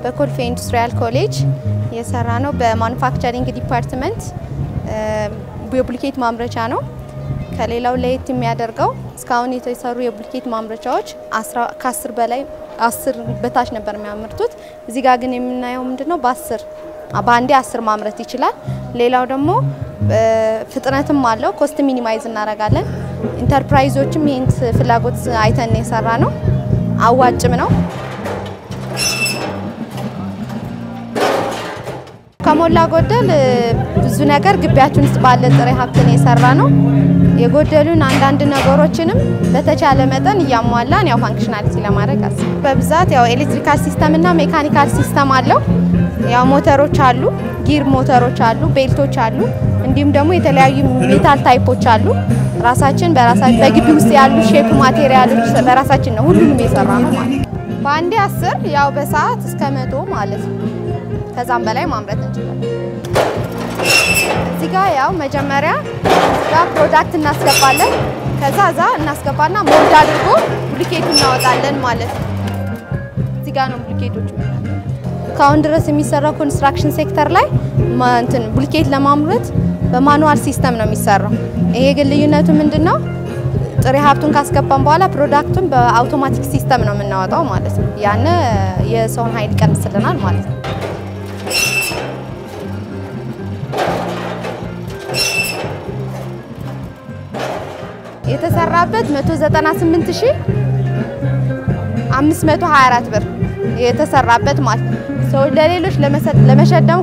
በኮልፌ ኢንዱስትሪያል ኮሌጅ የሰራ ነው። በማኑፋክቸሪንግ ዲፓርትመንት የቡልኬት ማምረቻ ነው። ከሌላው ለየት የሚያደርገው እስካሁን የተሰሩ የቡልኬት ማምረቻዎች ከአስር በላይ አስር በታች ነበር የሚያመርቱት። እዚህ ጋር ግን የምናየው ምንድነው በአስር በአንዴ አስር ማምረት ይችላል። ሌላው ደግሞ ፍጥነትም አለው። ኮስት ሚኒማይዝ እናደርጋለን። ኢንተርፕራይዞችም ይህን ፍላጎት አይተን የሰራ ነው። አዋጭም ነው። ከሞላ ጎደል ብዙ ነገር ግቢያችን ውስጥ ባለ ጥሬ ሀብትን የሰራ ነው። የጎደሉን አንዳንድ ነገሮችንም በተቻለ መጠን እያሟላን ያው ፋንክሽናሊቲ ለማድረግ አስብ በብዛት ያው ኤሌክትሪካል ሲስተም እና ሜካኒካል ሲስተም አለው። ያው ሞተሮች አሉ፣ ጊር ሞተሮች አሉ፣ ቤልቶች አሉ፣ እንዲሁም ደግሞ የተለያዩ ሜታል ታይፖች አሉ። ራሳችን በራሳችን በግቢ ውስጥ ያሉ ሼፕ ማቴሪያሎች በራሳችን ነው ሁሉንም የሰራ ነው ማለት ነው። በአንዴ አስር ያው በሰዓት እስከ መቶ ማለት ነው። ከዛም በላይ ማምረት እንችላለን። እዚህ ጋር ያው መጀመሪያ ጋር ፕሮዳክት እናስገባለን። ከዛ እዛ እናስገባና ሞልድ አድርጎ ቡልኬቱ እናወጣለን ማለት ነው። እዚህ ጋር ነው ቡልኬቶች እስካሁን ድረስ የሚሰራው ኮንስትራክሽን ሴክተር ላይ እንትን ቡልኬት ለማምረት በማኑዋል ሲስተም ነው የሚሰራው። ይሄ ግን ልዩነቱ ምንድን ነው? ጥሬ ሀብቱን ካስገባን በኋላ ፕሮዳክቱን በአውቶማቲክ ሲስተም ነው የምናወጣው ማለት ነው። ያን የሰውን ኃይል ይቀንስልናል ማለት ነው። የተሰራበት 198524 ብር የተሰራበት ማለት ነው። ሰው ለሌሎች ለመሸጥ ደግሞ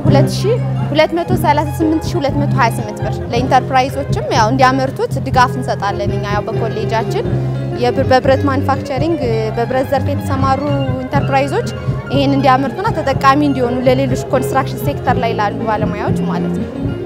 238228 ብር ለኢንተርፕራይዞችም ያው እንዲያመርቱት ድጋፍ እንሰጣለን። እኛ ያው በኮሌጃችን በብረት ማኑፋክቸሪንግ በብረት ዘርፍ የተሰማሩ ኢንተርፕራይዞች ይህን እንዲያመርቱና ተጠቃሚ እንዲሆኑ ለሌሎች ኮንስትራክሽን ሴክተር ላይ ላሉ ባለሙያዎች ማለት ነው።